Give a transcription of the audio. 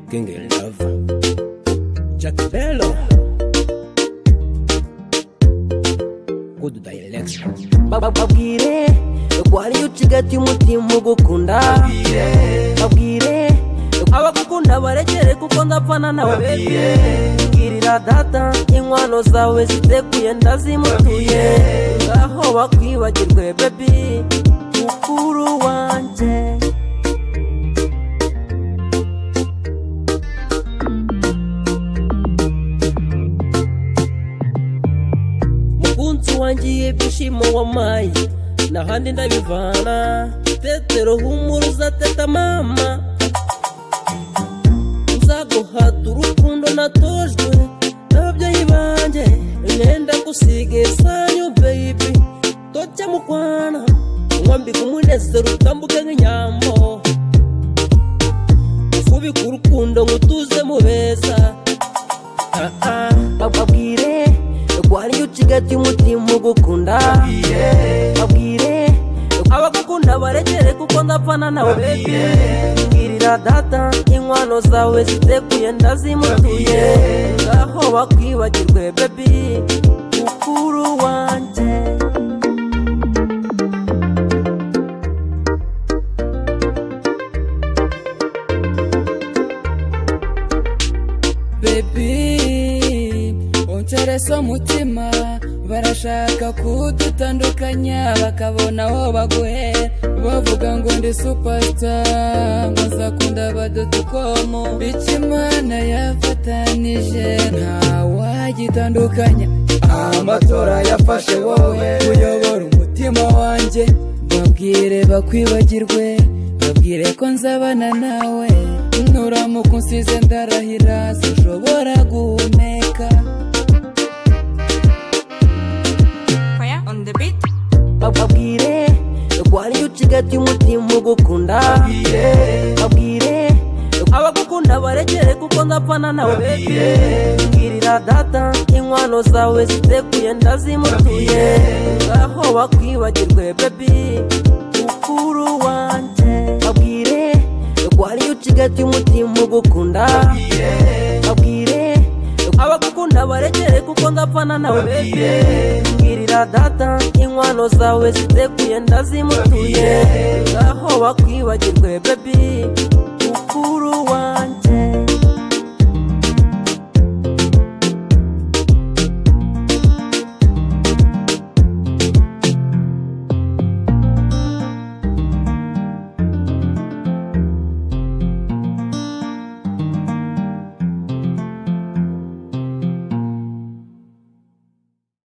King in Love. Jack Bello. Good direction. babwire kwari ucigati umutima ugukunda babwire abagukunda barekere kuko ndapfana nawe bebe girira data inkwano zawe zitekuye ndazimutuye aho bakwibagirwe bebi mukuru wanje mukunzi wangiye ibyishimo wamaye nahandi ndabivana petero humuruza teta mama uzaguhata urukundo natojwe n'ababyeyi banjye imyenda gusiga isanyu beyibi tojya mu kwana nkwambika umunezero utambuke nk'inyambo kubika urukundo ngo utuze mu beza Ah, ah. babwire kwari ucigati umutima ugukunda babwire abagukunda barekere kuko ndapfana nawe bebe mbwirira data inkwano zawe zitekuye ndazimutuye ngaho bakwibagirwe bebi mukuru wanje bebi unterese umutima barashaka kudutandukanya bakabona aho baguhera bavuga ngo ndi supasita nkazakunda badodokomo bityo imana yafatanije ntawagitandukanya amatora yafashe wowe uyobora umutima wanjye babwire bakwibagirwe babwire ko nzabana nawe nuramuka unsize ndarahira sinshobora guhumeka Fire on the beat. babwire kwari ucigati umutima ugukunda babwire abagukunda barekere kuko ndapfana nawe bebe mbwirira data inkwano zawe zitekuye ndazimutuye ngaho bakwibagirwe bebi mukuru wanje babwire kwari ucigati umutima ugukunda babwire abagukunda barekere kuko ndapfana nawe bebe mbwirira data inkwano zawe zitekuye ndazimutuye ngaho bakwibagirwe bebi mukuru wanjye